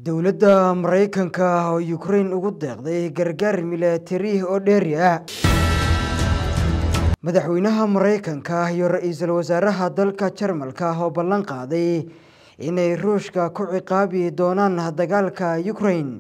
dowladda maraykanka oo ukrain ugu deeqday gargaar milatari oo dheeri ah madaxweynaha maraykanka iyo ra-iisul wasaaraha dalka jarmalka oo ballan qaaday inay ruushka ku ciqaabi doonaan dagaalka ukrain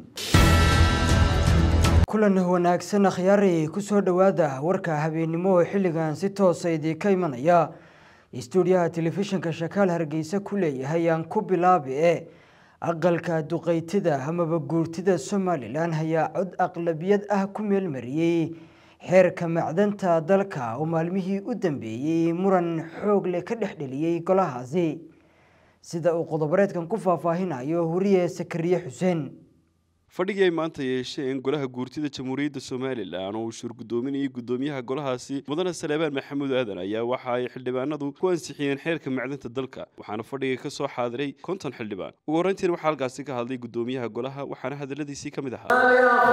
kulan wanaagsan akhyaari kusoo dhowaada warka habeennimo oo xilligan si toosa idiinka imanaya stuudiyaha telefishinka shakaal hargeysa ku leeyahay aan ku bilaabi e aqalka duqeytida amaba guurtida somalilan ayaa cod aqlabiyad ah ku meelmariyey xeerka macdanta dalka oo maalmihii u dambeeyey muran xoog leh ka dhex dheliyey golahaasi sida uu qodoboreedkan ku faahfaahinayo wariye sakariye xuseen fadhigii ay maanta yeesheen golaha guurtida jamhuuriyadda somalilan oo uu shurgudoominayay guddoomiyaha golahaasi mudane saleebaan maxamuud aadan ayaa waxa ay xildhibaanadu ku ansixiyeen xeerka macdanta dalka waxaana fadhiga ka soo xaadiray konton xildhibaan ugu horreyntiina waxaa halkaasi ka hadlay guddoomiyaha golaha waxaana hadaladiisii ka mid ahaa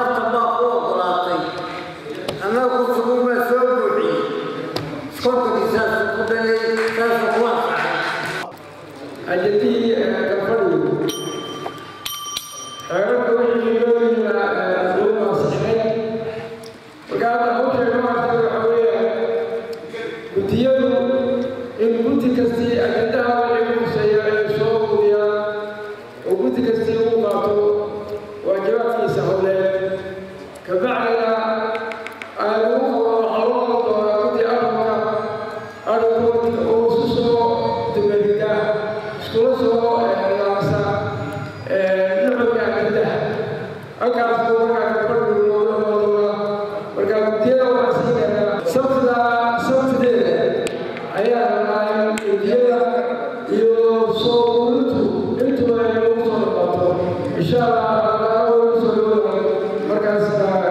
ajadihii gafadhigu xeerarka wixii looyina loo ansixinay marka hadda hawsheega maarta waxa weeye guddiyadu in guddi kastii ajandaha wixii ku huseeya ay soo uriyaan oo guddi kastii uu qaato waajibaadkiisa howleed kabacdina ay lagu qabo waxaa loo qaban doonaa guddi arabka arabkood oo isu soo dumerida iskula soo laabsa nuxurka ajandaha halkaas buu markaa gabadhu looga noolaa marka guddiyada waxaa siinaya sabtida sabtideeda ayaa rabaa in guddiyada iyo soo ururintu intuba ay lagu soo dhaqaato insha allah laga ugu soo dhawaa markaas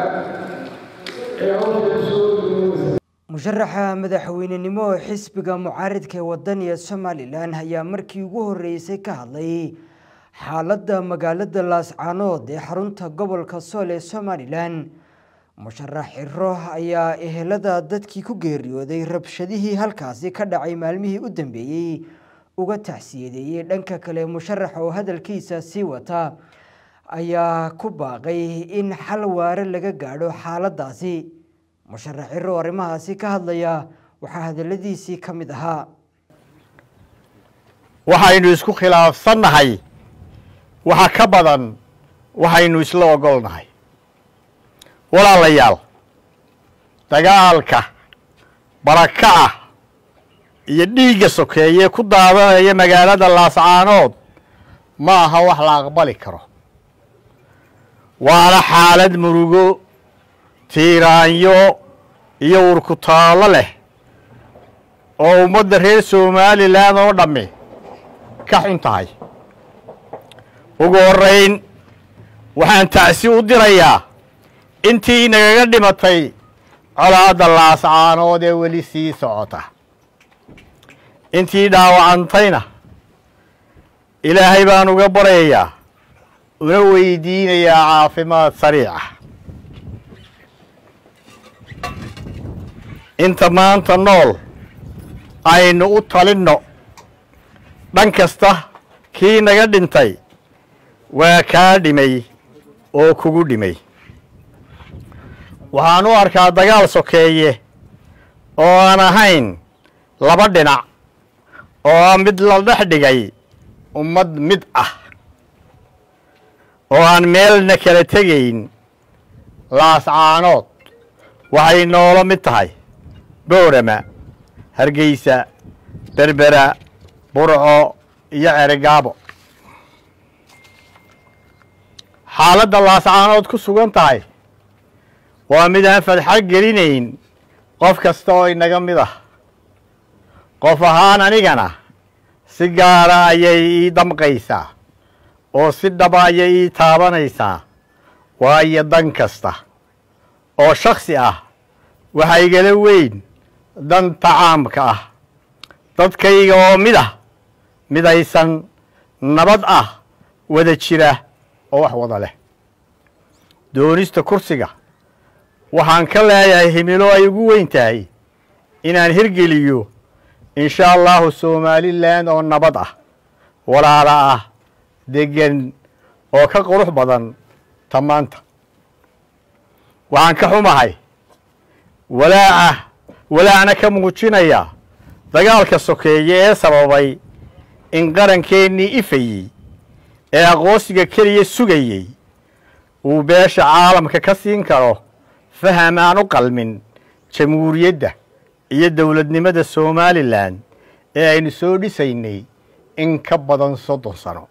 ee hawsha soo dhawaysa musharaxa madaxweynenimo oo xisbiga mucaaridka ee wadaniga somalilan ayaa markii ugu horeysay ka hadlay xaaladda magaalada laascaanood ee xarunta gobolka sool ee somalilan musharax xiro ayaa ehelada dadkii ku geeriyooday rabshadihii halkaasi ka dhacay maalmihii u dambeeyey uga tacsiyadeeyey dhanka kale musharax oo hadalkiisa sii wata ayaa ku baaqay in xal waare laga gaadho xaaladaasi musharax xiro oo arrimahaasi ka hadlaya waxaa hadaladiisii ka mid ahaa waxaynu isku khilaafsannahay waxa ka badan waxaynu isla ogolnahay walaalayaal dagaalka barakaca iyo dhiigga sokeeye ku daadanaya magaalada laascaanood ma aha wax la aqbali karo waana xaalad murugo tiiraanyo iyo urkutaallo leh oo ummadda reer somalilan oo dhammi ka xun tahay ugu horrayn waxaan tacsi u dirayaa intii nagaga dhimatay colaadda laascaanood ee weli sii socota intii dhaawacantayna ilaahay baan uga baryayaa una weydiinayaa caafimaad sariica inta maanta nool aynu u talinno dhan kasta kii naga dhintay waa kaa dhimay oo kugu dhimay waxaan u arkaa dagaal sokeeye oo aan ahayn laba dhinac oo ah mid la dhex dhigay ummad mid ah oo aan meelna kala tegayn laascaanood waxay noolo mid tahay boorama hargeysa berbera burco iyo ceregaabo xaaladda laascaanood ku sugan tahay waa mid aan fadxad gelinayn qof kasta oo inaga mid ah qof ahaan anigana si gaara ayay ii damqaysaa oo si dhaba ayay ii taabanaysaa waayo dan kasta oo shaksi ah waxa igala weyn danta caamka ah dadkayga oo mid ah midaysan nabad ah wada jira oo wax wada leh doonista kursiga waxaan ka leeyahay himilo ay ugu weyn tahay inaan hirgeliyo in sha allahu somalilan oo nabad ah walaala ah deggan oo ka qurux badan ta maanta waxaan ka xumahay walaaca walaacna ka muujinaya dagaalka sokeeye ee sababay in qarankeenii ifayey ee aqoonsiga keliya sugayey uu beesha caalamka ka siin karo faham aan u qalmin jamhuuriyadda iyo dowladnimada somalilan ee aynu soo dhisaynay in ka badan soddon sano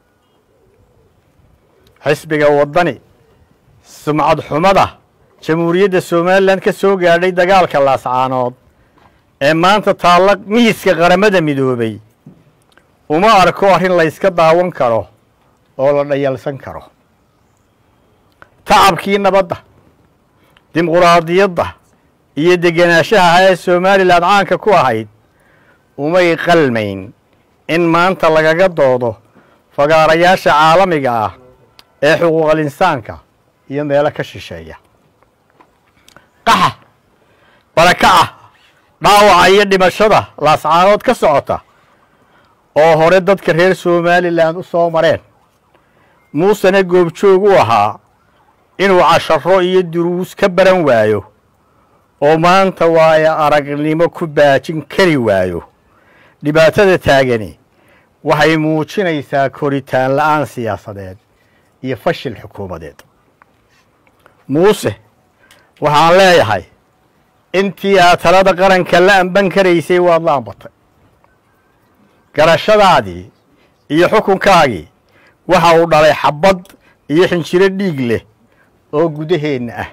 xisbiga waddani sumcad xumada jamhuuriyadda somalilan ka soo gaadhay dagaalka laascaanood ee maanta taalla mihiska qaramada midoobay uma arko arrin layska daawan karo oo la dhayalsan karo tacabkii nabadda dimuquraadiyadda iyo degenaanshaha ee somalilan caanka ku ahayd umay qalmayn in maanta lagaga doodo fagaarayaasha caalamiga ah ee xuquuqal insaanka iyo meelo ka shisheeya qaxa barakaca dhaawaca iyo dhimashada laascaanood ka socota oo hore dadka reer somalilan u soo mareen muusena goobjoog u ahaa inuu casharo iyo duruus ka baran waayo oo maanta waayo aragnimo ku baajin kari waayo dhibaatada taagani waxay muujinaysaa koritaan la'aan siyaasadeed iyo fashil xukuumadeed muuse waxaan leeyahay intii aad talada qaranka la amban karaysay waad la ambatay garashadaadii iyo xukunkaagii waxa uu dhalay xabbad iyo xinjiro dhiig leh oo gudaheenna ah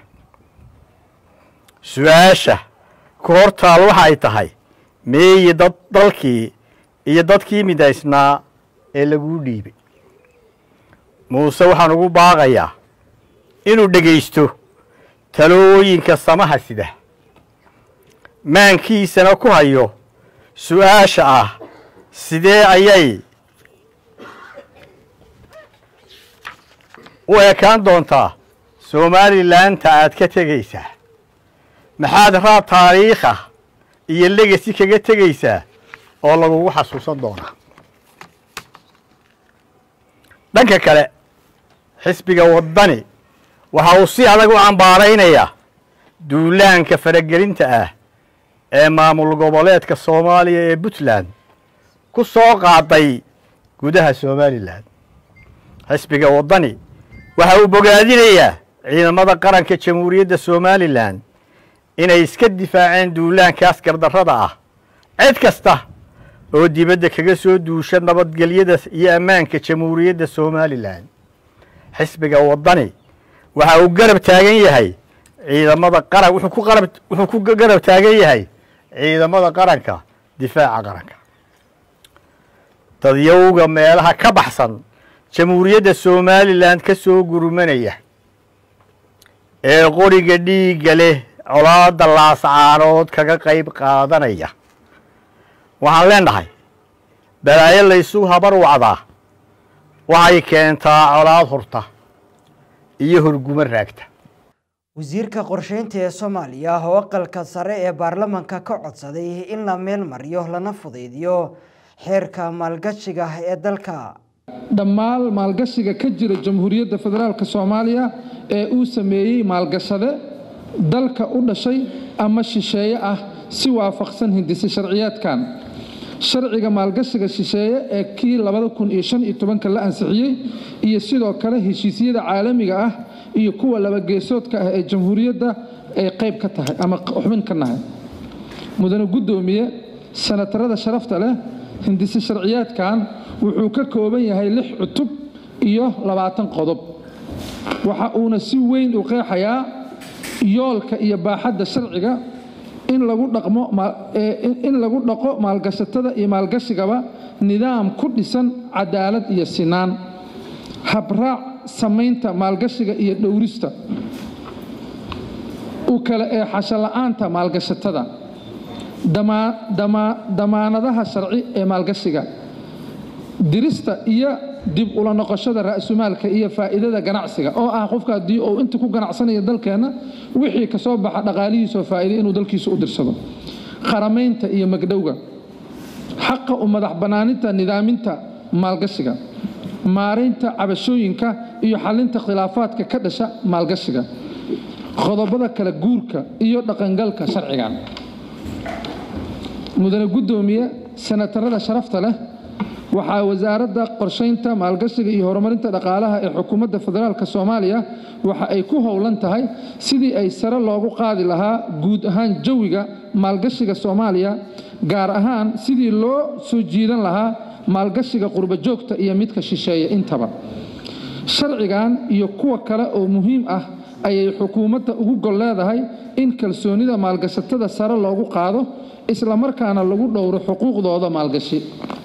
su-aasha ku hor taal waxay tahay meeyi dad dalkii iyo dadkii midaysnaa ee laguu dhiibay muuse waxaan ugu baaqayaa inuu dhegaysto talooyinka samaha sida maankiisana ku hayo su-aasha ah sidee ayay u ekaan doontaa somalilaanta aad ka tegaysaa maxaad raad taariikha iyo legasi kaga tegaysaa oo lagugu xasuusan doonaa dhanka kale xisbiga waddani waxa uu si adag u cambaaraynayaa duulaanka faragelinta ah ee maamul goboleedka soomaaliya ee puntland ku soo qaaday gudaha somalilan xisbiga waddani waxa uu bogaadinayaa ciidamada qaranka jamhuuriyadda somalilan inay iska difaaceen duulaankaas gardarrada ah cid kasta oo dibadda kaga soo duusha nabadgelyada iyo ammaanka jamhuuriyadda somalilan xisbiga waddani waxa uu garab taagan yahay ciidamada qaran wuxuu ku qarab wuxuu ku garab taagan yahay ciidamada qaranka difaaca qaranka dadyowga meelaha ka baxsan jamhuuriyadda somalilan ka soo gurmanaya ee qoriga dhiigga leh colaadda laascaanood kaga qayb qaadanaya waxaan leenahay balaayo laysu habar wacdaa waxay keentaa colaad hurta iyo horgumo raagta wasiirka qorsheynta ee soomaaliya oo aqalka sare ee baarlamaanka ka codsaday in la meel mariyo lana fudaydiyo xeerka maalgashiga ee dalka dhammaan maalgashiga ka jira jamhuuriyadda federaalk soomaaliya ee uu sameeyey maalgashade dalka u dhashay ama shisheeye ah si waafaqsan hindise sharciyaadkan sharciga maalgashiga shisheeye ee kii la ansixiyey iyo sidoo kale heshiisyada caalamiga ah iyo kuwa labageesoodka ah ee jamhuuriyadda ay qayb ka tahay ama xubin ka nahay mudane guddoomiye sanatarada sharafta leh hindise sharciyaadkan wuxuu ka kooban yahay lix cutub iyo labaatan qodob waxa uuna si weyn u qeexayaa yoolka iyo baaxadda sharciga in lagu dhaqmo in lagu dhaqo maalgashatada iyo maalgashigaba nidaam ku dhisan cadaalad iyo sinaan habraac samaynta maalgashiga iyo dhowrista u kale ee xashola'aanta maalgashatada damaanadaha sharci ee maalgashiga dirista iyo dib ula noqoshada ra'sumaalka iyo faa'iidada ganacsiga oo ah qofka haddii uu inta ku ganacsanayo dalkeenna wixii ka soo baxa dhaqaalihiisoo faa'iiday inuu dalkiisa u dirsado qaramaynta iyo magdhowga xaqa u madax bannaaninta nidaaminta maalgashiga maaraynta cabashooyinka iyo xalinta khilaafaadka ka dhasha maalgashiga qodobada kala guurka iyo dhaqangalka sharcigan mudane guddoomiye senatarada sharafta leh waxaa wasaaradda qorshaynta maalgashiga iyo horumarinta dhaqaalaha ee xukuumadda federaalk soomaaliya waxa ay ku howlan tahay sidii ay sare loogu qaadi lahaa guud ahaan jawiga maalgashiga soomaaliya gaar ahaan sidii loo soo jiidan lahaa maalgashiga qurbo joogta iyo midka shisheeye intaba sharcigan iyo kuwa kale oo muhiim ah ayay xukuumadda ugu gol leedahay in kalsoonida maalgashatada sare loogu qaado islamarkaana lagu dhowro xuquuqdooda maalgashi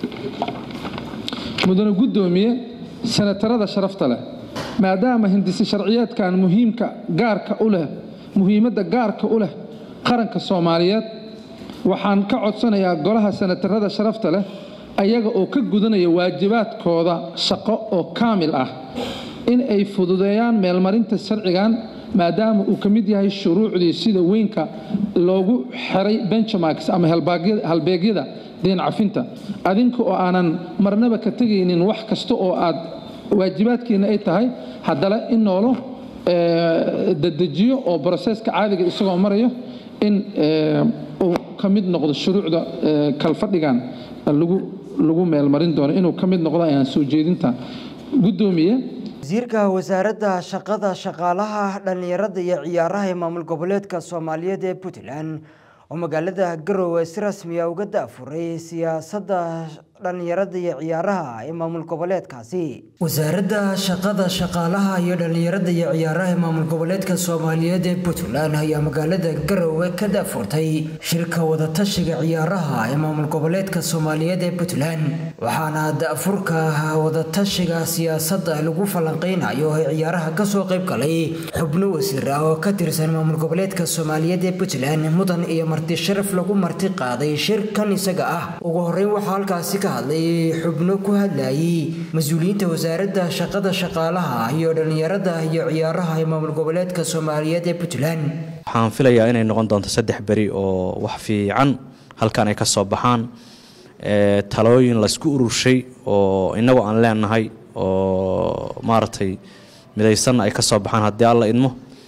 mudane guddoomiye senatarada sharafta leh maadaama hindisi sharciyeedkan muhiimka gaarka u leh muhiimadda gaarka u leh qaranka soomaaliyeed waxaan ka codsanayaa golaha senatarada sharafta leh ayaga oo ka gudanaya waajibaadkooda shaqo oo kaamil ah in ay fududeeyaan meelmarinta sharcigan maadaama uu ka mid yahay shuruucdii sida weynka loogu xiray benchmarks ama halbeegyada deen cafinta adinka oo aanan marnaba ka tegaynin wax kasta oo aad waajibaadkiina ay tahay haddana in noolo dadejiyo oo broseska caadiga isagoo marayo in uu ka mid noqdo shuruucda kalfadhigan lagu meelmarin doono inuu ka mid noqdo ayaan soo jeedinta guddoomiye wasiirka wasaaradda shaqada shaqaalaha dhallinyarada iyo ciyaaraha ee maamul goboleedka soomaaliyeed ee puntland oo magaalada garowe si rasmiya uga daafuray siyaasadda dhallinyarada iyo ciyaaraha ee maamul goboleedkaasi wasaaradda shaqada shaqaalaha iyo dhallinyarada iyo ciyaaraha ee maamul goboleedka soomaaliyeed ee puntland ayaa magaalada garowe ka daafurtay shirka wadatashiga ciyaaraha ee maamul goboleedka soomaaliyeed ee puntland waxaana daafurka wadatashiga siyaasadda lagu falanqeynayo ee ciyaaraha kasoo qayb galay xubno wasiir ah oo ka tirsan maamul goboleedka soomaaliyeed ee puntland mudan iyo marti sharaf lagu marti qaaday shirkan isaga ah ugu horeyn waxaa halkaasi ka hadlay xubno ku hadlayay mas-uuliyiinta wasaaradda shaqada shaqaalaha iyo dhallinyarada iyo ciyaaraha ee maamul goboleedka soomaaliyeed ee puntland waxaan filayaa inay noqon doonto saddex beri oo wax fiican halkan ay ka soo baxaan talooyin laysku ururshay oo innagu aan leenahay oo maaragtay midaysanna ay ka soo baxaan haddii alla idmo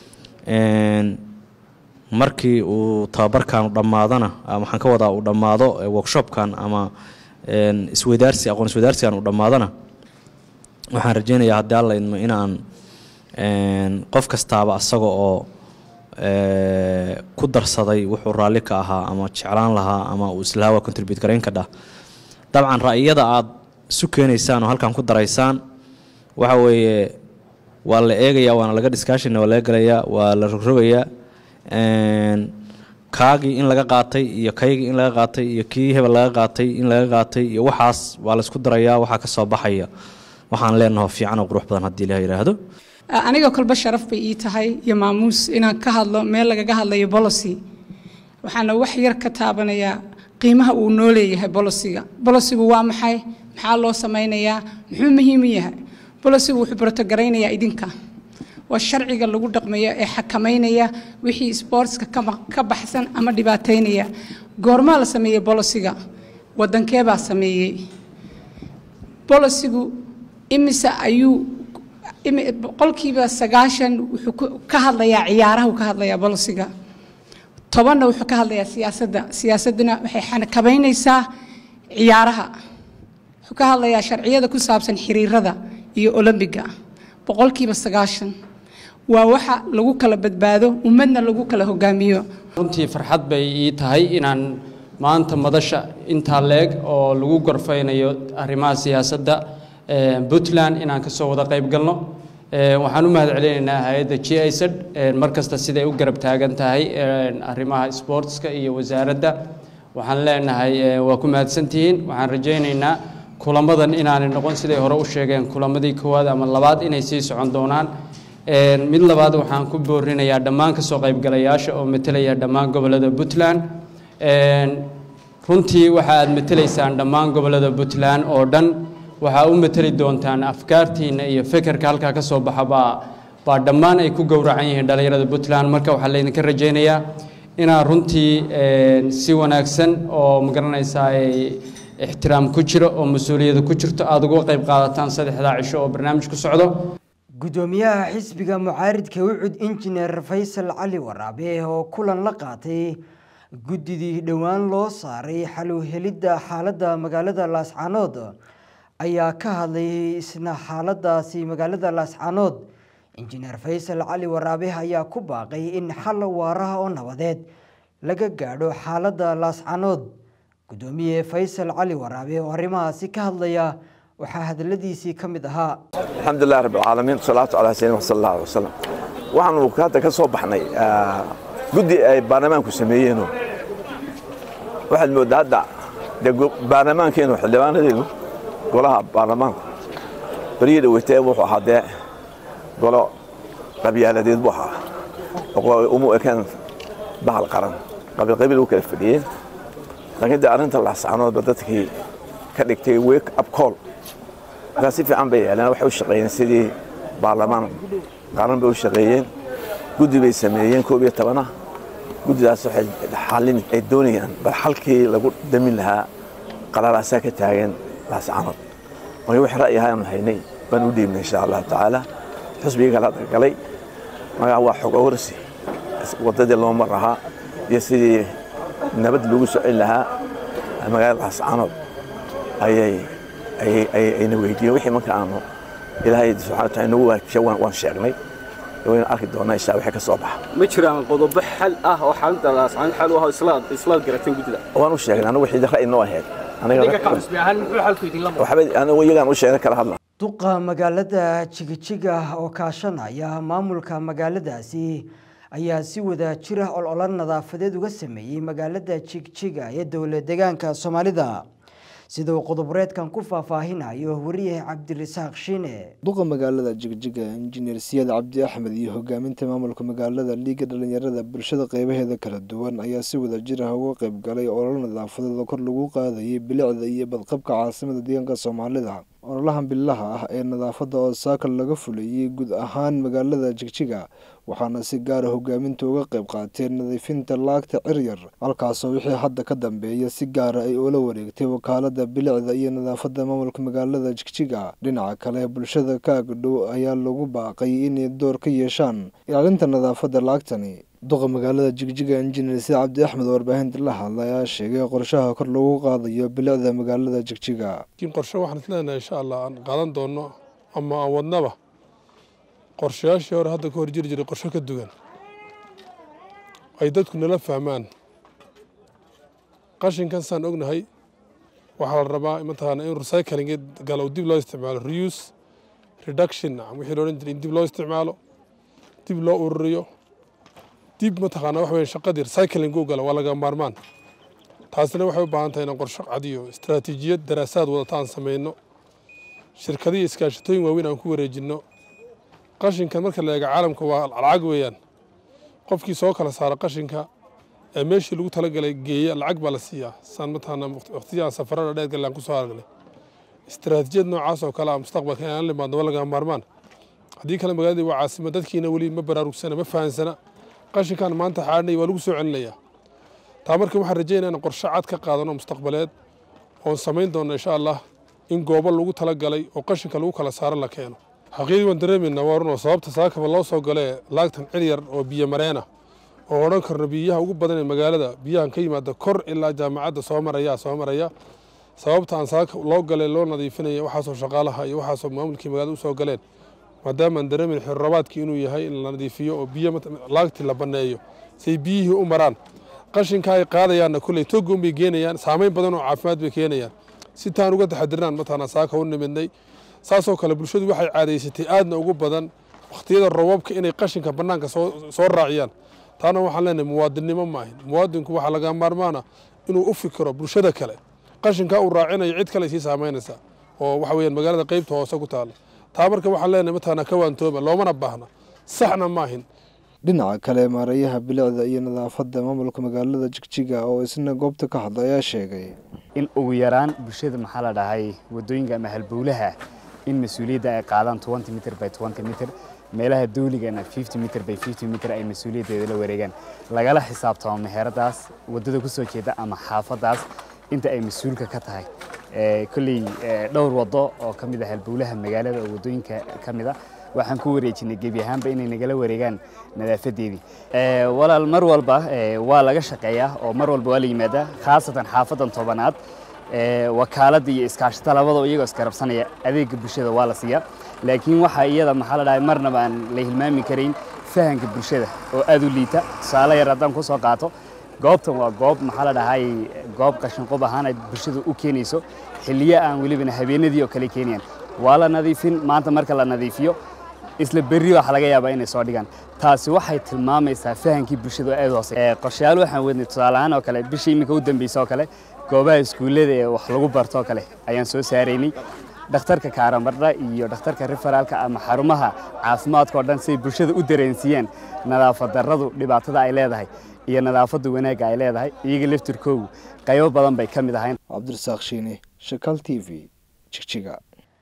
markii uu tababarkan dhammaadana waxaan ka wadaa uu dhammaado workshopkan ama isweydaarsi aqoon isweydaarsigan uu dhammaadana waxaan rajeynayaa haddii alla idmo inaan qof kastaaba asaga oo ku darsaday wuxuu raalli ka ahaa ama jeclaan lahaa ama uu islahaawa contribute garayn ka dhah dabcan ra'yada aad isu keenaysaan oo halkan ku daraysaan waxa weeye waa la eegayaa waana laga discussion waa laga gelayaa waa la rogrogayaa kaagii in laga qaatay iyo kaygii in laga qaatay iyo kii hebel laga qaatay in laga qaatay iyo waxaas waa laysku darayaa waxaa ka soo baxaya waxaan leenaho fiican oo qurux badan haddii ilaah yidhaahdo aniga kolba sharaf bay ii tahay iyo maamuus inaan ka hadlo meel lagaga hadlayo bolocy waxaana wax yar ka taabanayaa qiimaha uu noo leeyahay bolosiga bolosigu waa maxay maxaa loo samaynayaa muxuu muhiim u yahay bolosigu wuxuu brotogaraynaya idinka waa sharciga lagu dhaqmayo ee xakamaynaya wixii sportska ka baxsan ama dhibaataynaya goormaa la sameeyey bolosiga wadankeebaa sameeyey bolosigu imise ayuu boqolkiiba sagaashan wuxuu ka hadlayaa ciyaaraha uu ka hadlayaa bolosiga tobanna wuxuu ka hadlayaa siyaasadda siyaasadduna waxay xakabaynaysaa ciyaaraha wuxuu ka hadlayaa sharciyada ku saabsan xiriirada iyo olombiga boqolkiiba sagaashan waa waxa lagu kala badbaado ummadna lagu kala hogaamiyo runtii farxad bay ii tahay inaan maanta madasha intaa leeg oo lagu gorfaynayo arrimaha siyaasadda puntland inaan kasoo wada qayb galno waxaan u mahad celinaynaa hay-adda g isad mar kasta siday u garab taagan tahay arrimaha sportska iyo wasaaradda waxaan leenahay waa ku mahadsantihiin waxaan rajaynaynaa kulamadan inaanay noqon siday hore u sheegeen kulamadii koowaad ama labaad inay sii socon doonaan mid labaad waxaan ku boorinayaa dhammaan kasoo qaybgalayaasha oo metelaya dhammaan gobolada puntland runtii waxa aad metelaysaan dhammaan gobolada puntland oo dhan waxaa u meteli doontaan afkaartiina iyo fekerka halkaa ka soo baxa baa baa dhammaan ay ku gowracan yihiin dhallinyarada puntland marka waxaa laydinka rajaynayaa inaad runtii si wanaagsan oo magaranaysaa ixtiraam ku jiro oo mas-uuliyada ku jirto aada uga qayb qaadataan saddexdaa cisho oo barnaamij ku socdo gudoomiyaha xisbiga mucaaridka ucud injineer faysal cali waraabe oo kulan la qaatay guddidii dhowaan loo saaray xaluhelidda xaaladda magaalada laascaanood ayaa ka hadlayay isna xaaladaasi magaalada laascaanood injineer faysal cali waraabe ayaa ku baaqay in xal waaraha oo nabadeed laga gaadho xaaladda laascaanood gudoomiye faysal cali waraabe oo arrimahaasi ka hadlaya waxaa hadaladiisii ka mid ahaa الحمد لله رب العالمين والصلاة على سيدنا صلى الله عليه وسلم waxaanu hadda ka soo baxnay guddi ay baarlamaanku sameeyeeno waxaad moodaa hadda dee baarlamaankeenu xildhibaanadeenu golaha baarlamaanku beryii dhaweytee wuxuu ahaa dee golo qabyaaladeed buu ahaa uma ekeen bahal qaran qabiil qabiil u kala fadhiyeen laakiin dee arrinta laascanoodba dadkii ka dhigtay wake up call markaa si fiican bay yeeleen waxay u shaqeeyeen sidii baarlamaan qaran bay u shaqeeyeen guddi bay sameeyeen koob iyo tobana guddidaas waxay xallin ay doonayaan bal xalkii lagu damin lahaa qararaasaa ka taagan laascanood marka wix ra'yi ahaanu haynay baan u dhiibnay insha allahu tacaala xusbigii kala galay markaa waa xog awarsi waddadii loo mar lahaa iyo sidii nabad lagu socin lahaa magaalada laascanood ayay ayna weydiiyeen wixii marka aanu ilaahay subxana wataala inagu waajiya waan sheegnay waynu arki doonaa insha wixii ka soo baxa ma jiraan qodobo xal ah oo xaaladda laascaan xal u ah islaad islaad garateen guddida waan u sheegnay anigu wixii ra'yi noo ahayd aniga ka xusbi ahaan muxuu xalku idin lama waxba anigu iyagaan u sheegnay kala hadla duqa magaalada jigijiga oo kaashanaya maamulka magaaladaasi ayaa si wada jira ololo nadaafadeed uga sameeyey magaalada jigjiga ee dowla deegaanka soomaalida sida uu qodoboreedkan ku faahfaahinayo wariyaha cabdirasaaq shiine duqa magaalada jigjiga injineer siyaad cabdi axmed iyo hogaaminta maamulka magaalada liiga dhalinyarada bulshada qeybaheeda kala duwan ayaa si wada jir ah uga qayb galay ololo nadaafadeed oo kor lagu qaadayay bilicda iyo badqabka caasimada deegaanka soomaalida ololahan bilaha ah ee nadaafadda oo saakal laga fulayay guud ahaan magaalada jigjiga waxaana si gaara hogaaminta uga qayb qaateen nadiifinta laagta ciryar halkaasoo wixii hadda ka dambeeya si gaara ay ula wareegtay wakaalada bilicda iyo nadaafadda maamulka magaalada jigjiga dhinaca kale bulshada ka agdhow ayaa lagu baaqay inay door ka yeeshaan ilaalinta nadaafadda laagtani duqa magaalada jigjiga injineer sida cabdi axmed oo warbaahinta la hadlay ayaa sheegay qorshaha kor lagu qaadayo bilicda magaalada jigjiga laakiin qorshe waxaan isleenahay insha allah aan qaadan doono ama aan wadnaba qorshayaashii hore hadda ka hor jiri jiray qorshe ka duwan ay dadku nala fahmaan qashinkan saan ognahay waxaa la rabaa mataqaana in recycling galo dib loo isticmaalo reuse reduction wixii loo odhan jiray in dib loo isticmaalo dib loo ururiyo dib mataqaana wax weeye shaqadii recycling u galo waa laga maarmaan taasina waxay u baahan tahay inaan qorshe cad iyo istaraatiijiyad daraasaad wadata aan samayno shirkadiyo iskaashatooyin waaweyn aan ku wareejinno qashinkan marka la eego caalamka waa lacag weeyaan qofkii soo kala saara qashinka ee meeshii lagu talagalay geeya lacag baa la siiyaa saan mataqaana waqtiyaan safarada dheer galaan kusoo aragnay istaraatiijiyad noocaas oo kale ah mustaqbalka inaan limaadno waa laga maarmaan haddii kale magaaladii waa caasimo dadkiina weli ma baraarugsana ma fahansana qashinkan maanta xaadhnay waa lagu soo celinayaa taa marka waxaan rajeynaya in qorshe cad ka qaadano mustaqbaleed oon samayn doono insha allah in goobo lagu talagalay oo qashinka lagu kala saaro la keeno xaqiiqdii waan dareemaynaa waa runoo sababta saakaba loo soo galee laagtan ciryar oo biyo mareena oo odhan karno biyaha ugu badan ee magaalada biyahan ka yimaada kor ilaa jaamacadda soo maraya soo maraya sababta aan saaka loo galay loo nadiifinaya waxaasoo shaqaalaha iyo waxaasoo maamulkii magaalada usoo galeen maadaama aan dareemin xirrabaadkii inuu yahay in la nadiifiyo oo biyo laagtii la banneeyo say biyihii u maraan qashinka ay qaadayaanna kulley togoon bay geenayaan saamayn badan oo caafimaad bay keenayaan si taan uga taxadirnaan mataqaanaa saaka u nimidnay saasoo kale bulshadu waxay caadaysatay aadna ugu badan wakhtiyada robabka inay qashinka bannaanka soo soo raaciyaan taana waxaan leenahay muwaadinnimo ma ahin muwaadinku waxaa laga maarmaana inuu u fikiro bulshada kale qashinkaa uu raacinayo cid kale sii saamaynaysa oo waxa weeyaan magaalada qaybta hoose ku taalla taa marka waxaan leenahay mataqaanaa ka waantooba loomana baahna saxna ma ahin dhinaca kale maareeyaha bilicda iyo nadaafadda maamulka magaalada jigjiga oo isna goobta ka hadla ayaa sheegay in ugu yaraan bulshada maxaa la dhahay wadooyinka ama halbowlaha in mas-uuliyadda ay qaadaan twenty mitr by twenty mitr meelaha dawligana fifty mitr by fifty mitr ay mas-uuliyaddeeda la wareegaan lagala xisaabtamo meheradaas waddada ku soo jeeda ama xaafaddaas inta ay mas-uulka ka tahay kolley dhowr waddo oo ka mid ah halbowlaha magaalada oo waddooyinka ka mid a waxaan ku wareejinay gebi ahaanba inay nagala wareegaan nadaafadeedii walaal mar walba waa laga shaqeeyaa oo mar walba waa la yimaadaa khaasatan xaafadan tobanaad wakaaladda iyo iskaashata labadaba iyagoo iskarabsanaya adeegga bulshada waa la siiyaa laakiin waxaa iyada maxaa la dhahay marnaba aan la hilmaami karayn fahanka bulshada oo aad u liita tusaale yar haddaan ku soo qaato goobtan waa goob maxaa la dhahay goob qashinqub ahaan ay bulshada u keenayso xilliyo aan welibana habeenadii oo kale keenayaan waa la nadiifin maanta marka la nadiifiyo isla berri waxa laga yaabaa inay soo dhigaan taasi waxay tilmaamaysaa fahankii bulshada oo aad hoose qorshayaal waxaan wadnay tusaale ahaan oo kale bisha iminka u dambeysa oo kale goobaha iskuullada ee wax lagu barto oo kale ayaan soo saaraynay dhakhtarka kaaramarda iyo dhakhtarka referaalka ama xarumaha caafimaadka oo dhan siay bulshada u dareensiiyaan nadaafad darradu dhibaatada ay leedahay iyo nadaafadda wanaagga ay leedahay iyaga laftirkoogu qaybo badan bay ka mid ahayn cabdirasaaq shiine shakal t v jigjiga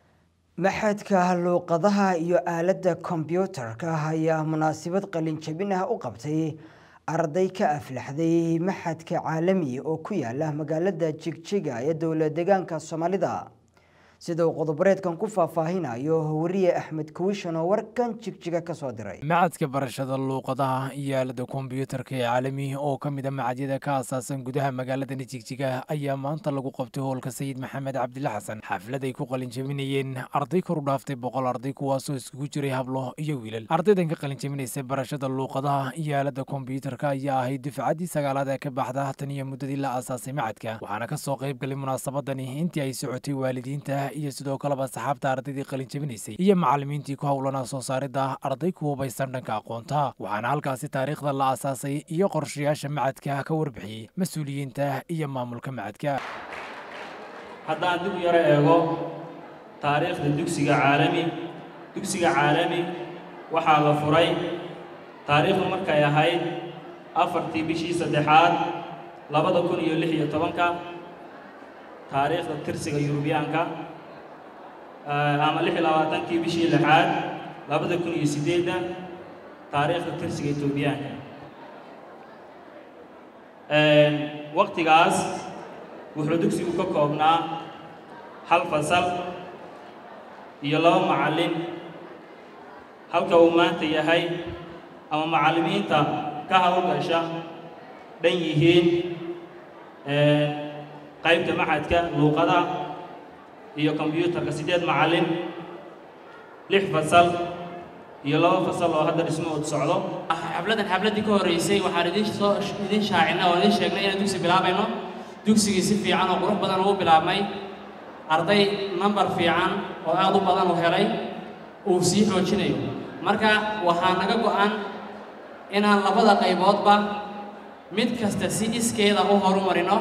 maxadka luuqadaha iyo aaladda kombyuutarka ayaa munaasabad qalinjabin ah u qabtay arday ka aflaxday maxadka caalami oo ku yaala magaalada jigjiga ee dowla deegaanka soomaalida sida uu qodobareedkan ku faahfaahinayo wariye axmed kuwishan oo warkan jigjiga ka soo diray macadka barashada luuqadaha iyo aalada kombyuutarka ee caalami oo ka mid a macadyada ka asaasan gudaha magaaladani jigjiga ayaa maanta lagu qabtay hoolka sayid maxamed cabdile xasan xaflad ay ku qalinjabinayeen arday kor u dhaaftay boqol arday kuwaasoo iskugu jiray hablo iyo wiilal ardaydan ka qalinjabinaysay barashada luuqadaha iyo aalada kombyuutarka ayaa ahayd dufcaddii sagaalaad ee ka baxda tan iyo muddadii la asaasay macadka waxaana kasoo qayb galay munaasabadani intii ay socotay waalidiinta iyo sidoo kaleba saxaabta ardaydii qalinjabinaysay iyo macallimiintii ku howlanaa soo saaridda arday ku hubaysan dhanka aqoonta waxaana halkaasi taariikhda la asaasay iyo qorshayaasha macadka ka warbixiyey mas-uuliyiinta iyo maamulka macadka haddaan dib u yaro eego taariikhda dugsiga caalami dugsiga caalami waxaa la furay taariikhdu markay ahayd afartii bishii saddexaad labada kun iyo lix iyo tobanka taariikhda tirsiga yurubiyaanka ama lix iyo labaatankii bishii lixaad labada kun iyo siddeedda taariikhda tirsiga etoobiyaanka waqtigaas wuxuu dugsigu ka koobnaa hal fasal iyo laba macallin halka uu maanta yahay ama macallimiinta ka hawlgasha dhan yihiin qaybta maxadka luuqada iyo kombyuutarka siddeed macallin lix fasal iyo laba fasal oo hadda dhismahoodu socdo xafladdan xafladdii ka horreysay waxaan idin soo idin shaacinay oo idin sheegnay inaan dugsi bilaabayno dugsigii si fiican oo qurux badan ugu bilaabmay arday nambar fiican oo aad u badan u helay uu sii xoojinayo marka waxaa naga go'an inaan labada qayboodba mid kasta si iskeeda u horumarino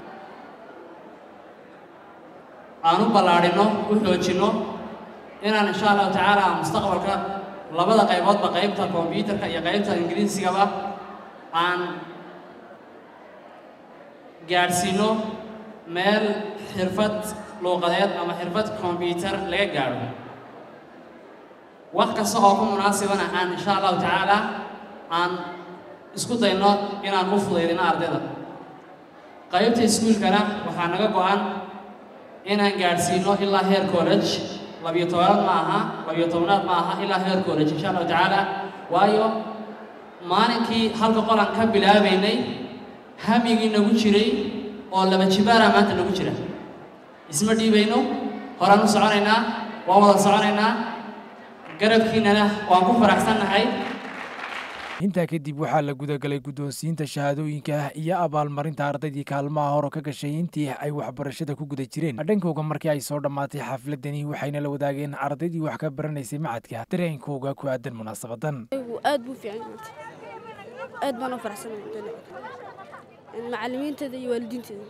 aan u ballaadhinno u xoojinno inaan insha allahu tacaala mustaqbalka labada qayboodba qaybta kombyuutarka iyo qaybta ingiriisigaba aan gaadhsiinno meel xirfad luuqadeed ama xirfad kombyuutar laga gaadho wax kasta oo ku munaasibana aan insha allahu tacaala aan isku dayno inaan u fudaydino ardayda qaybta iskuulkana waxaa naga go'an inaan gaadhsiino ilaa heer college labiyo tobanaad ma aha labiyo tobanaad ma aha ilaa heer college insha allahu tacaala waayo maalinkii halka qolan ka bilaabaynay hamigii nagu jiray oo laba jibaara maanta nagu jira isma dhiibayno horaan u soconaynaa waan wada soconaynaa garabkiinana waan ku faraxsannahay intaa kadib waxaa la gudagalay guddoonsiinta shahaadooyinka iyo abaalmarinta ardaydii kaalmaha hore ka gashay intii ay waxbarashada ku guda jireen dhankooga markii ay soo dhammaatay xafladani waxayna la wadaageen ardaydii wax ka baranaysay macadka dareenkooga ku aadan munaasabadan aad buu fiican maanta aad baan u faraxsanahay macallimiinteeda iyo waalidiinteeda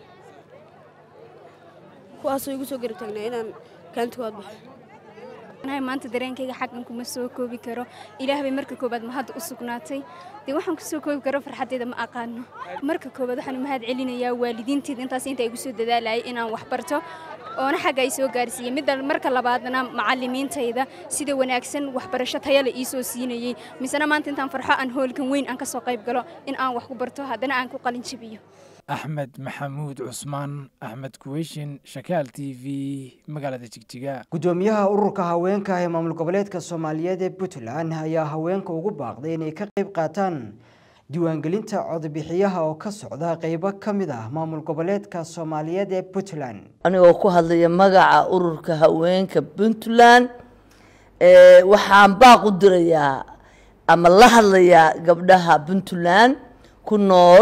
kuwaasoo igu soo garab taagnaa inaan kaanta waad baxo anahay maanta dareenkayga xaggan kuma soo koobi karo ilaah bay marka koobaad ma hadda u sugnaatay dee waxaan ku soo koobi karo farxaddeeda ma aqaano marka koobaad waxaan mahad celinayaa waalidiinteeda intaas inta igu soo dadaalayay inaan wax barto oona xagga ay soo gaarsiiyey midda marka labaadna macallimiintayda sida wanaagsan waxbarasho tayale ii soo siinayey misena maanta intaan farxo aan hoolkan weyn aan ka soo qayb galo in aan wax ku barto haddana aan ku qalin jabiyo axmed maxamuud cusmaan axmed kuweyshin shakaal t v magaalada jigjiga gudoomiyaha ururka haweenka ee maamul goboleedka soomaaliyeed ee puntland ayaa haweenka ugu baaqday inay ka qayb qaataan diiwaangelinta codbixiyaha oo ka socda qeybo ka mid ah maamul goboleedka soomaaliyeed ee puntland anigoo ku hadlaya magaca ururka haweenka puntland waxaan baaq u dirayaa ama la hadlayaa gabdhaha puntland ku nool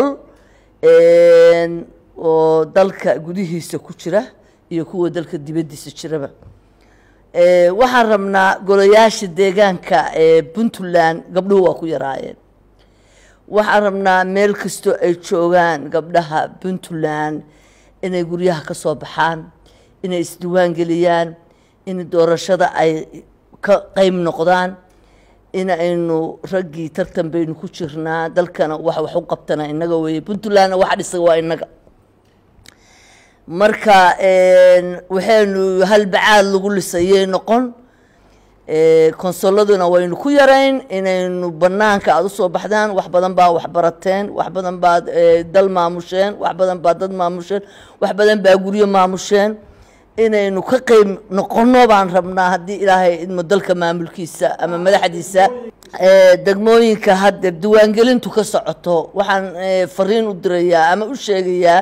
oo dalka gudihiisa ku jira iyo kuwa dalka dibaddiisa jiraba waxaan rabnaa golayaasha deegaanka ee puntland gabdhuhu waa ku yaraayeen waxaan rabnaa meel kastoo ay joogaan gabdhaha puntland inay guryaha ka soo baxaan inay isdiwaan geliyaan in doorashada ay ka qeyb noqdaan in aynu raggii tartan baynu ku jirnaa dalkana wax wax u qabtana innaga weeye puntlandna waxa dhisaga waa innaga marka waxaynu halbacaad lagu lisayay noqon konsoladuna waynu ku yarayn inaynu banaanka aada usoo baxdaan wax badan baa wax barateen wax badan baad dal maamusheen wax badan baa dad maamusheen wax badan baa guryo maamusheen inaynu ka qeyb noqono baan rabnaa haddii ilaahay idmo dalka maamulkiisa ama madaxdiisa degmooyinka hadda diiwaangelintu ka socoto waxaan fariin u dirayaa ama u sheegayaa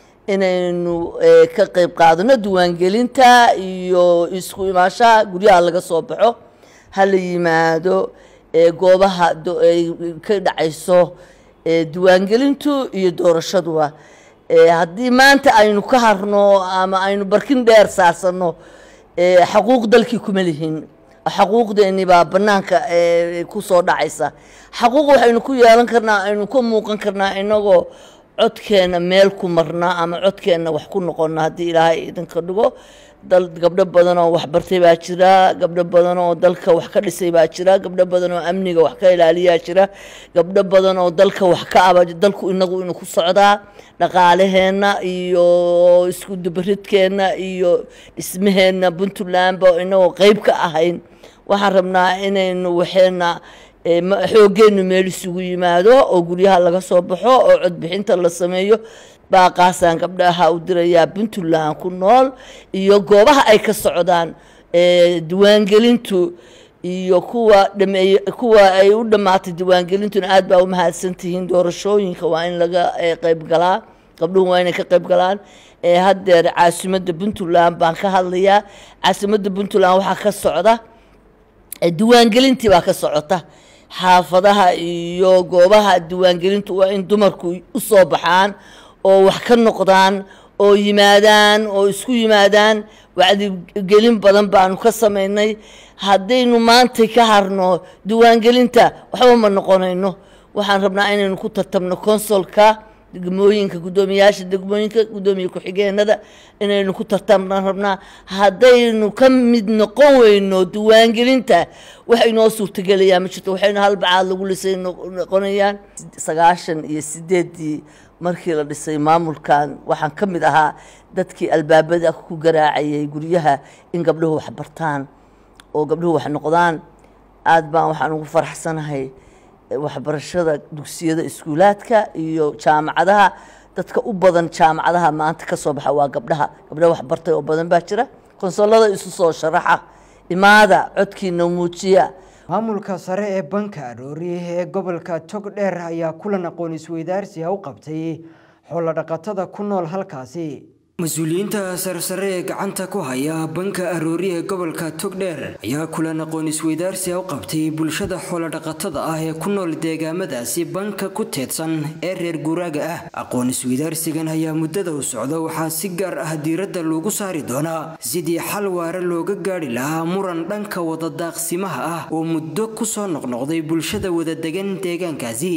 inaynu ka qeyb qaadano diiwaangelinta iyo isku imaashaha guryaha laga soo baxo ha la yimaado goobaha ay ka dhacayso diiwaangelintu iyo doorashaduba haddii maanta aynu ka harno ama aynu barkin dheer saarsanno xaquuq dalkii kuma lihin xaquuqdeeni baa banaanka kusoo dhacaysa xaquuq waxaynu ku yeelan karnaa aynu ka muuqan karnaa inagoo codkeena meel ku marnaa ama codkeena wax ku noqona haddii ilaahay idinka dhigo dal gabdho badan oo waxbartay baa jira gabdho badan oo dalka wax ka dhisay baa jira gabdho badan oo amniga wax ka ilaaliyaa jira gabdho badan oo dalka wax ka aba dalku inagu inu ku socdaa dhaqaalaheenna iyo isku dubaridkeenna iyo dhismaheenna puntlandba inagoo qeyb ka ahayn waxaan rabnaa inaynu waxeena xooggeenu meel isugu yimaado oo guryaha laga soo baxo oo codbixinta la sameeyo baaqaasaan gabdhaha u dirayaa puntland ku nool iyo goobaha ay ka socdaan diiwaangelintu iyo kuwa dhameey kuwa ay u dhammaatay diiwaangelintuna aad baa u mahadsantihiin doorashooyinka waa in laga qeyb galaa gabdhuhu waa inay ka qeyb galaan haddeer caasimadda puntland baan ka hadlayaa caasimadda puntland waxaa ka socda diiwaangelintii baa ka socota xaafadaha iyo goobaha diiwaangelintu waa in dumarku usoo baxaan oo wax ka noqdaan oo yimaadaan oo isku yimaadaan wacdigelin badan baanu ka samaynay haddaynu maanta ka harno diiwaangelinta waxba ma noqonayno waxaan rabnaa inaynu ku tartamno konsolka degmooyinka guddoomiyaasha degmooyinka guddoomiye ku-xigeenada inaynu ku tartamna rabnaa haddaynu ka mid noqon weyno diiwaangelinta wax inoo suurtagelayaa ma jirto waxaynu halbacaad lagu lisay noqonayaan sagaashan iyo sideeddii markii la dhisay maamulkan waxaan ka mid ahaa dadkii albaabada ku garaacayay guryaha in gabdhuhu wax bartaan oo gabdhuhu wax noqdaan aad baan waxaan ugu faraxsanahay waxbarashada dugsiyada iskuulaadka iyo jaamacadaha dadka u badan jaamacadaha maanta ka soo baxa waa gabdhaha gabdhaha waxbartay oo badan baa jira konsolada isu soo sharaxa imaada codkiina muujiya maamulka sare ee banka aroori ee gobolka togdheer ayaa kulan aqoon isweydaarsiga u qabtay xoolodhaqatada ku nool halkaasi mas-uuliyiinta sarsare ee gacanta ku haya banka aroori ee gobolka togdheer ayaa kulan aqoon isweydaarsiga u qabtay bulshada xoolodhaqatada ah ee ku nool deegaamadaasi banka ku teedsan ee reer guuraaga ah aqoon isweydaarsigan ayaa muddada u socda waxaa si gaar ah diiradda loogu saari doonaa sidii xal waare looga gaadhi lahaa muran dhanka wadadaaqsimaha ah oo muddo kusoo noqnoqday bulshada wadadegan deegaankaasi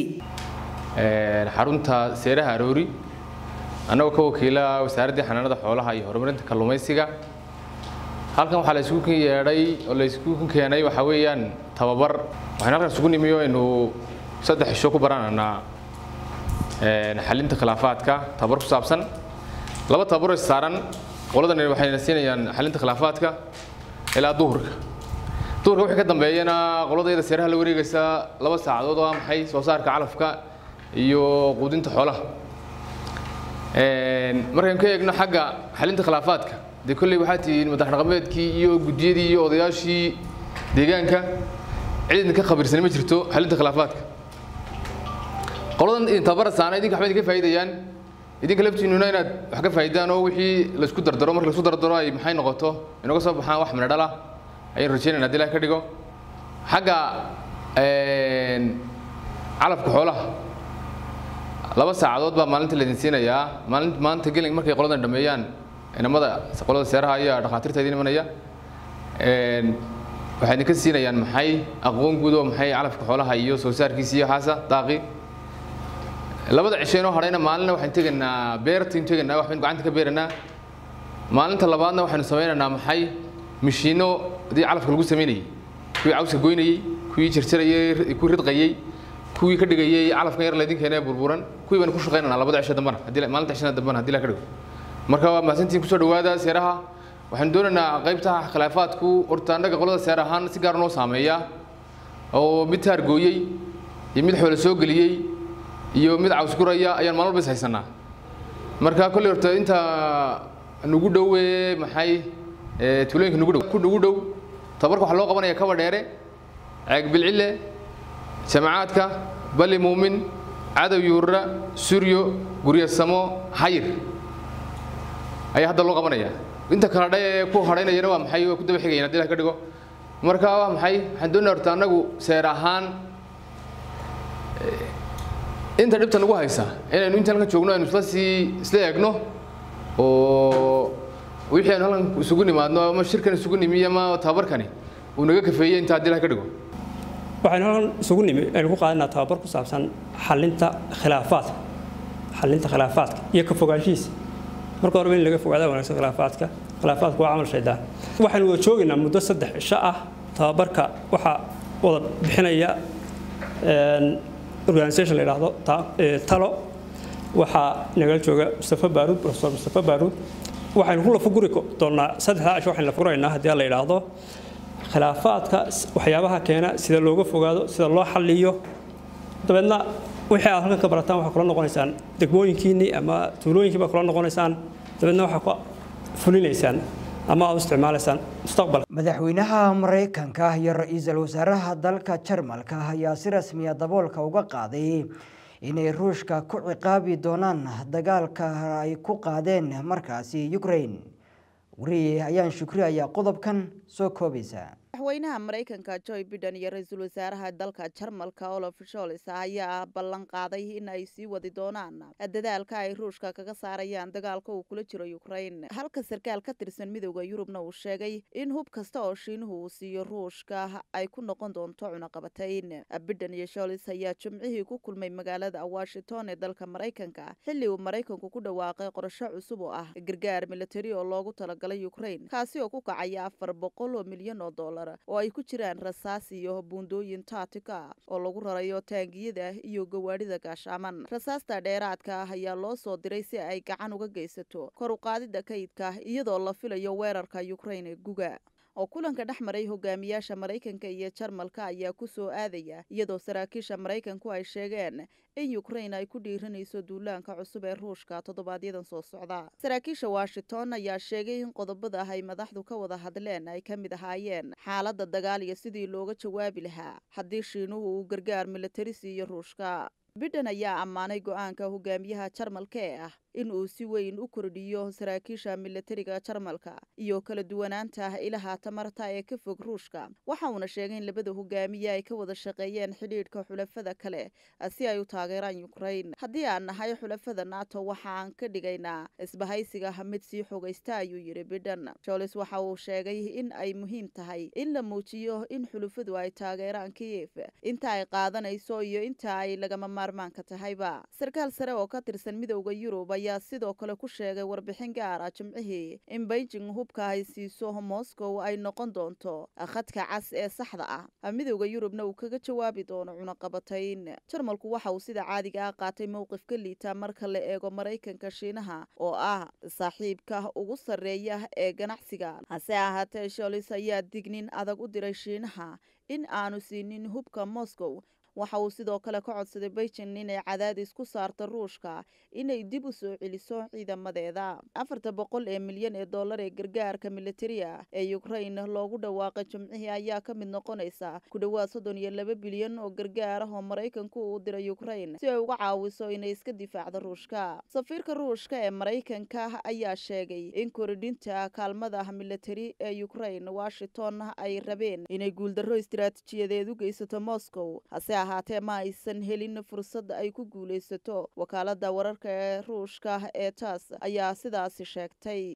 xarunta seeraha aroori annagoo ka wakiila wasaaraddii xanaanada xoolaha iyo horumarinta kalluumaysiga halkan waxaa la isugu yeedhay oo la isugu keenay waxaa weeyaan tababar waxaynu halkan isugu nimiyo aynu saddex isho ku barananaa xalinta khilaafaadka tababar ku saabsan laba tababaroo is saaran qoladan waxayna siinayaan xalinta khilaafaadka ilaa duhurka duhurka wixii ka dambeeyana qoladayada seeraha la wareegaysa laba saacadood oo ah maxay soo saarka calafka iyo quudinta xoolaha markaan ka eegno xagga xalinta khilaafaadka dee kolley waxaa tihiin madax dhaqameedkii iyo guddiyadii iyo odayaashii deegaanka cidna ka khabiirsanay ma jirto xalinta khilaafaadka qoladan idin tabarasaana idinka waxba idinka faa'iidayaan idinka laftiinuna inaad wax ka faa'iidaan oo wixii laisku dardaro marka laisku dardaro ay maxay noqoto inooga soo baxaan wax midho dhala ayaan rajeynayna haddii ilaah ka dhigo xagga calafka xoolaha laba saacadood baa maalinta laydin siinayaa maalin maanta gelin markay qoladan dhameeyaan inamada qolada seeraha ayaa dhakhaatiirta idin imanaya waxay idinka siinayaan maxay aqoon guud oo maxay calafka xoolaha iyo soo saarkiisa iyo waxaasa daaqi labada cisho inoo hadhayna maalinna waxaan tegaynaa beertiin tegaynaa waxbaynu gacanta ka beeranaa maalinta labaadna waxaynu samaynaynaa maxay mishiino hadii calafka lagu samaynayay kuwii cawska goynayey kuwii jarjarayey kuwii ridqayey kuwii ka dhigayey calafkan yar laydin keenee burburan kuwii baynu ku shaqaynaynaa labada cisho dambana haddii maalinta cishada dambana haddii la ka dhigo marka waa mahadsantiin kusoo dhawaada seeraha waxaan doonaynaa qaybta khilaafaadku horta annaga qolada seer ahaan si gaar noo saameeya oo mid taargooyey iyo mid xoolo soo geliyey iyo mid caws guraya ayaan maalin walba is haysanaa marka kolley horta inta nugu dhowe maxay tuulooyinka nugu dhow ku nugu dhow tabarka waxaa loo qabanaya kaba dheere ceeg bilcile jamacaadka bali muumin cadow yuurra suryo guryasamo xayir ayaa hadda loo qabanaya inta kala dhe ee ku hadhaynayana waa maxay waa ku daba xigayaan haddii la ka dhigo marka waa maxay waxaan doonaya horta annagu seer ahaan inta dhibta nagu haysa inaynu inta halkan joogno aynu isla sii isla eegno oo wixii aynu halkan isugu nimaadno ama shirkan isugu nimi ama tababarkani uu naga kafeeyey inta haddii la ka dhigo waxaynu halkan isugu nimi aynu ku qaadanaa tababar ku saabsan xalinta khilaafaadka xalinta khilaafaadka iyo ka fogaanshihiisa marka horeba in laga fogaada wanaagsan khilaafaadka khilaafaadku waa camal shaydaan waxaynu wada joogaynaa muddo saddex cisho ah tababarka waxaa wada bixinaya organisation la yidhaahdo talo waxaa nagala jooga mustafa baaruud professor mustafa baaruud waxaynu ku lafaguri doonaa saddexdaa cisho waxaynu lafaguraynaa haddii la yidhaahdo khilaafaadka waxyaabaha keena sida looga fogaado sida loo xalliyo dabeedna wixii aad halkan ka barataan waxaa kula noqonaysaan degmooyinkiinnii ama tuulooyinkii baa kula noqonaysaan dabeedna waxaa ku fulinaysaan ama aad u isticmaalaysaan mustaqbalka madaxweynaha maraykanka iyo ra-iisul wasaaraha dalka jarmalka ayaa si rasmiya daboolka uga qaaday inay ruushka ku ciqaabi doonaan dagaalka ay ku qaadeen markaasi ukraine wariye ayaan shukri ayaa qodobkan soo koobaysa madaxweynaha maraykanka joe biden iyo ra-iisul wasaaraha dalka jarmalka olaf shols ayaa ballan qaaday in ay sii wadi doonaan dadaalka ay ruushka kaga saarayaan dagaalka uu kula jiro ukraine halka sarkaal ka tirsan midooda yurubna uu sheegay in hub kasta oo shiinuhu uu siiyo ruushka ay ku noqon doonto cunaqabatayn biden iyo shols ayaa jimcihii ku kulmay magaalada washington ee dalka maraykanka xilli uu maraykanku ku dhawaaqay qorsho cusub oo ah gargaar militari oo loogu talagalay ukraine kaasi oo ku kacaya afar boqol oo milyan oo dollar oo ay ku jiraan rasaas iyo buundooyin taatika oo lagu rarayo taangiyada iyo gawaadhida gaashaaman rasaasta dheeraadka ah ayaa loo soo diray si ay gacan uga geysato kor u qaadida kaydka iyadoo la filayo weerarka ukraine guga oo kulanka dhex maray hogaamiyaasha maraykanka iyo jarmalka ayaa ku soo aadaya iyadoo saraakiisha maraykanku ay sheegeen in ukraine ay ku dhiiranayso duulaanka cusub ee ruushka toddobaadyada soo socda saraakiisha washington ayaa sheegay in qodobada ay madaxdu ka wada hadleen ay ka mid ahaayeen xaaladda dagaal iyo sidii looga jawaabi lahaa haddii shiinuhu uu gargaar militari siiyo ruushka biden ayaa ammaanay go-aanka hogaamiyaha jarmalka ee ah in uu si weyn u kordhiyo saraakiisha militariga jarmalka iyo kala duwanaanta ilaha tamarta ee ka fog ruushka waxa uuna sheegay in labada hogaamiye ay ka wada shaqeeyeen xidhiidhka xulafada kale si ay u taageeraan ukraine haddii aan nahay xulafada nato waxaan ka dhigaynaa isbahaysiga mid sii xogaysta ayuu yidhi biden jolis waxa uu sheegay in ay muhiim tahay in la muujiyo in xulufadu ay taageeraan kiyef inta ay qaadanayso iyo inta ay lagama maarmaanka tahayba sarkaal sare oo ka tirsan midowda yurub ayaa sidoo kale ku sheegay warbixin gaara jimcihii in beijing hubka ay siiso moscow ay noqon doonto khadka cas ee saxda ah midowda yurubna uu kaga jawaabi doono cunaqabatayn jarmalku waxa uu sida caadiga ah qaatay mowqif ka liita marka la eego maraykanka shiinaha oo ah saaxiibka ugu sarreeya ee ganacsiga hase ahaatee sholis ayaa dignin adag u diray shiinaha in aanu siinin hubka moscow waxa uu sidoo kale ka codsaday beijing inay cadaadis ku saarto ruushka inay dib u soo celiso ciidamadeeda afarta boqol ee milyan ee dollar ee gargaarka militariga ee ukraine loogu dhawaaqay jimcihii ayaa ka mid noqonaysa ku dhowaad soddon iyo laba bilyan oo gargaar ah oo maraykanku uu diray ukraine si ay uga caawiso inay iska difaacdo ruushka safiirka ruushka ee maraykanka ayaa sheegay in koridhinta kaalmada militari ee ukraine washington ay rabeen inay guuldarro istiraatiijiyadeed u geysato moscow hase ahaatee ma aysan helin fursad ay ku guulaysato wakaalada wararka ee ruushka ee taas ayaa sidaasi sheegtay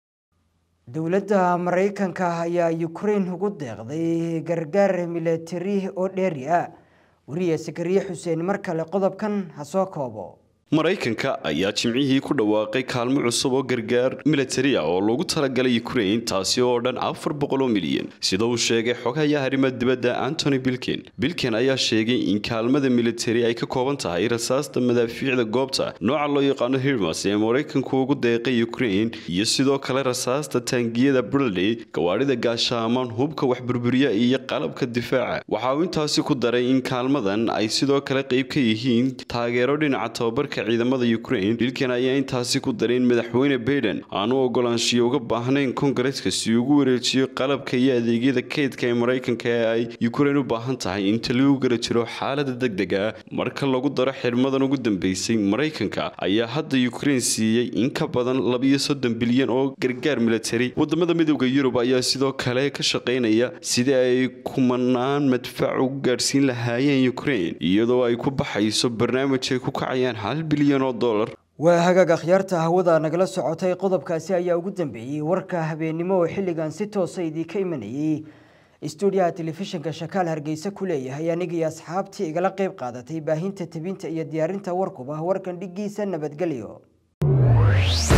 dowladda maraykanka ayaa ukraine ugu deeqday gargaar militari oo dheeri ah wariye sakariye xuseen mar kale qodobkan ha soo koobo maraykanka ayaa jimcihii ku dhawaaqay kaalmo cusub oo gargaar militari ah oo loogu talagalay ukraine taasi oo dhan afar boqol oo milyan sida uu sheegay xogaha arrimaha dibadda antony bilken bilken ayaa sheegay in kaalmada militari ay ka kooban tahay rasaasta madaafiicda goobta nooca loo yaqaano hirmas ee maraykanku ugu deeqay ukraine iyo sidoo kale rasaasta taangiyada bradley gawaadhida gaashaamaan hubka waxburburiya iyo qalabka difaaca waxa uu intaasi ku daray in kaalmadan ay sidoo kale qayb ka yihiin taageero dhinaca tababarka ciidamada ukraine bilkan ayaa intaasi ku daray in madaxweyne baiden aanu ogolaanshiyo uga baahnayn kongareska si ugu wareejiyo qalabka iyo adeegyada kaydka ee maraykanka ee ay ukraine u baahan tahay inta lagu gara jiro xaalada degdega marka lagu daro xirmadan ugu dambeysay maraykanka ayaa hadda ukraine siiyey in ka badan labiyo soddon bilyan oo gargaar militari wadamada midooda yurub ayaa sidoo kale ka shaqaynaya sidii ay kumanaan madfac ugu gaadhsiin lahaayeen ukraine iyadoo ay ku baxayso barnaamij ay ku kacayaan hal bilyan oo dollar waa hagaag akhyaarta hawada nagala socotay qodobkaasi ayaa ugu dambeeyey warka habeennimo oo xilligan si toosa idiinka imanayey stuudiyaha telefishinka shakaal hargeysa ku leeyahay anigii asxaabtii igala qayb qaadatay baahinta tebinta iyo diyaarinta warkuba warkan dhigiisa nabadgelyo